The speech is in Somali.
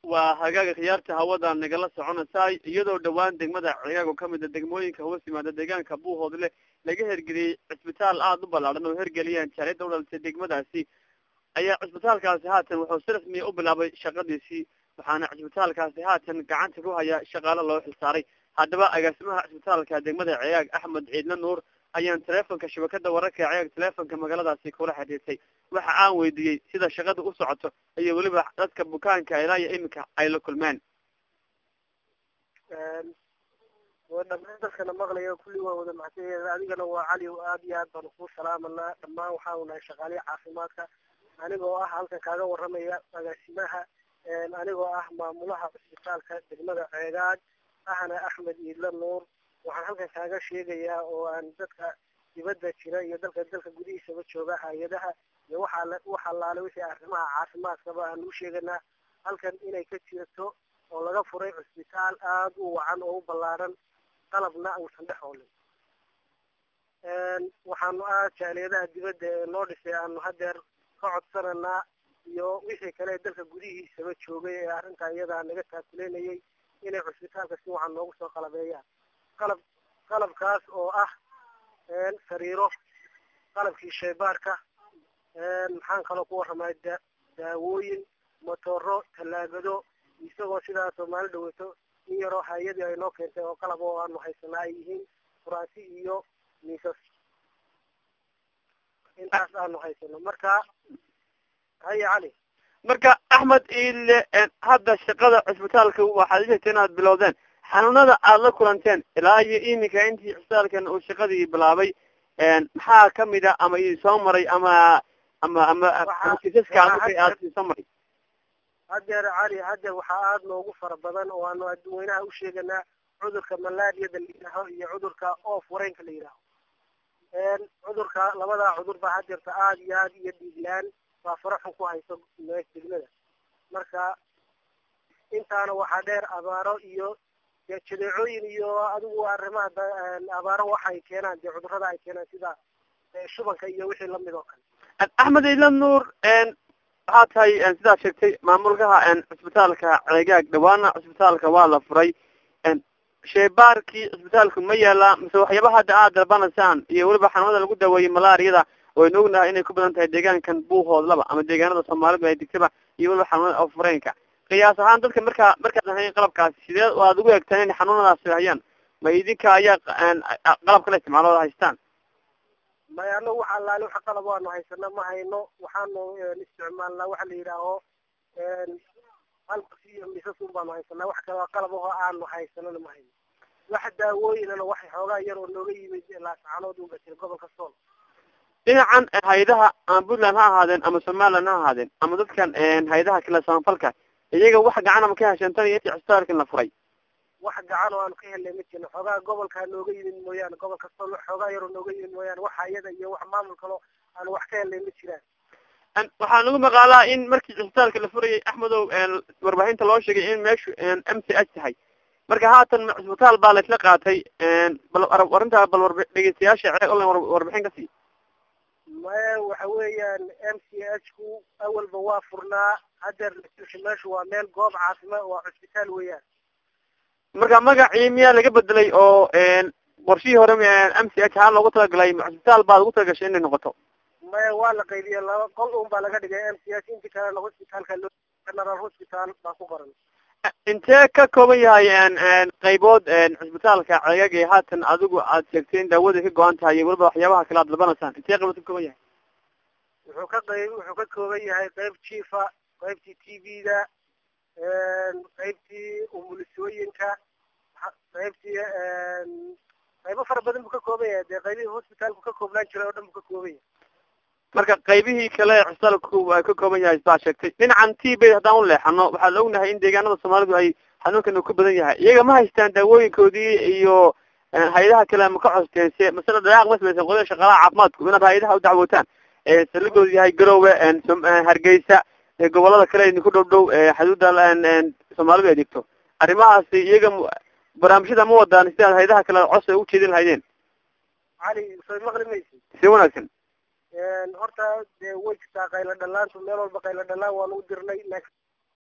waa hagaaga khiyaarta hawada nagala soconaysaa iyadoo dhawaan degmada cigaag oo kamid a degmooyinka hoos yimaada deegaanka buuhoodle laga hergeliyey cisbitaal aada u ballaadhan oo hergeliyeen jaaliyadda udhalisay degmadaasi ayaa cisbitaalkaasi haatan wuxuu si rasmiya u bilaabay shaqadiisii waxaana cisbitaalkaasi haatan gacanta ku haya shaqaale loo xilsaaray haddaba agaasimaha cisbitaalka degmada cigaag axmed ciidle nuur ayaan teleefonka shabakada wararka cigaag teleefonka magaaladaasi kula xidhiirtay waxa aan weydiiyey sida shaqada u socoto iyo weliba dadka bukaanka ilaa iyo iminka ay la kulmeen dhamaan dadkana maqlaya kulli waa wada mahadsanyahay adigana waa cali aad iyo aad baanu kuu salaamanaa dhammaan waxaanu nahay shaqaalihi caafimaadka anigoo ah halkan kaaga waramaya agaasimaha anigoo ah maamulaha cisbitaalka degmada ceegaad ahna axmed iidla nuur waxaan halkan kaaga sheegayaa oo aan dadka dibadda jira iyo dalka dalka gudihiisaba jooga hay-adaha iyo waxaa wax allaale wixii arrimaha caafimaadkaba aan u sheeganaa halkan inay ka jirto oo laga furay cisbitaal aada u wacan oo u ballaaran qalabna uusan dhex oolin waxaanu ah jaaliyadaha dibadda ee noo dhisay aanu hadeer ka codsananaa iyo wixii kale dalka gudihiisaba joogay ee arrintaa iyadaa naga taakuleynayay inay cisbitaalka si wacan noogu soo qalabeeyaan qalab qalabkaas oo ah sariiro qalabkii shaybaarka maxaan kaloo ku warramay da daawooyin motoro tallaagado isagoo sidaa soomaali dhaweeto in yaroo hay-adii ay noo keentay oo qalab oo aanu haysanaa ay yihiin furaansi iyo miisas intaas aanu haysano marka haya cali marka axmed iile hadda shaqada cisbitaalka waxaad ishegtay inaad bilowdeen xanuunada aada la kulanteen ilaa iyo iminka intii cisbitaalkan uu shaqadii bilaabay maxaa kamid a ama idin soo maray ama ama ama kiisaska markay aad idin soo maray hadeer cali hadeer waxaa aada noogu fara badan oo aanu adduweynaha u sheeganaa cudurka malaariyada la yidhaaho iyo cudurka oof wareynka la yidhaaho cudurka labadaa cudur baa hadeerta aada iyo aada iyo dhiiglaan baa faraxun ku hayso degmada marka intaana waxaa dheer abaaro iyo dee jadeecooyin iyo adigu arrimaha abaaro waxay keenaan dee cudurada ay keenaan sida shubanka iyo wixii lamid oo kale axmed ila nuur waxaa tahay sidaad sheegtay maamulkaha cisbitaalka ceegaag dhawaana cisbitaalka waa la furay sheebaarkii cisbitaalku ma yaalaa mise waxyaaba hadda aad dalbanaysaan iyo weliba xanuunada lagu daweeyey malaariyada waynu ognahay inay ku badan tahay deegaankan buuhoodlaba ama deegaanada soomaalidu ay degtaba iyo weliba xanuunada afureenka qiyaas ahaan dadka markaa markaad ahayn qalabkaasi sidee aad ugu egtaan inay xanuunadaasi hayaan ma idinka ayaa qalab kala isticmaalooda haystaan maya anagu waxa allaale waxa qalab waanu haysana ma hayno waxaanu isticmaalnaa waxa la yidhaaho halkas iyo misas un baanu haysanaa wax kale qalab aho aanu haysanana ma hayno wax daawooyinana waxay xoogaa yar oo nooga yimid laascaanood unba jira gobolka sool dhinacan hay-adaha ama puntland ha ahaadeen ama somaliland ha ahaadeen ama dadkan hay-adaha kale samafalka iyaga wax gacan ama ka hesheen tan iyo intii cisbitaalkan la furay wax gacan oo aanu ka helnay ma jirno xoogaa gobolkaa nooga yimid mooyaane gobolka sool xoogaa yaroo nooga yimid mooyaane waxa iyada iyo wax maamul kalo aanu wax ka helnay ma jiraan waxaa nagu maqaalaa in markii cisbitaalka la furayay axmedow warbaahinta loo sheegay in meeshu m c h tahay marka haatan cisbitaal baa laisla qaatay bal arrintaa bal warb dhegeystayaasha ceeg online warbixin ka sii maya waxa weeyaan m c h ku awalba waa furnaa hadeer meeshu waa meel goob caafimaad waa cisbitaal weeyaan marka magacii miyaa laga bedelay oo qorshihii hore m c h haan loogu talagalay cisbitaal baad ugu talagashay inay noqoto maya waa la qaybiye laba qol un baa laga dhigay m c h inti kalena hospitaalka loo general hospital baa ku qoran intee ka kooban yahay qaybood cisbitaalka ceegag ee haatan adigu aad sheegtay in daawada ka go-an tahay iyo weliba waxyaabaha kale aad dalbanaysaan intee qaybood ka kooban yahay wuxuu ka qayb wuxuu ka kooban yahay qayb jiifa qaybtii t v-da qaybtii umulisooyinka qaybtii qaybo fara badan buu ka kooban yahay dee qaybihii hospitaalku ka koobnaan jiray oo dhan buu ka kooban yahay marka qaybihii kale cisbitaalku ka kooban yahay baa sheegtay dhinacan t bay haddaan u leexano waxaa la ognahay in deegaanada soomaalidu ay xanuunkan uu ka badan yahay iyaga ma haystaan daawooyinkoodii iyo hay-adaha kale ma ka costeen se masale dhalaaq ma samaysan qodada shaqaalaha caafimaadku inaad hay-adaha u dacwootaan saligoodu yahay garowe hargeysa gobolada kale idinku dhow dhow xuduudda soomaalidu ay degto arrimahaasi iyaga barnaamijyada ma wadaan si aad hay-adaha kale cos ay ujeedin lahaydeen cali soo maqli maysi si wanaagsan horta dee way jirtaa qaylo dhalaantu meel walba qaylo dhalaan waanu u dirnay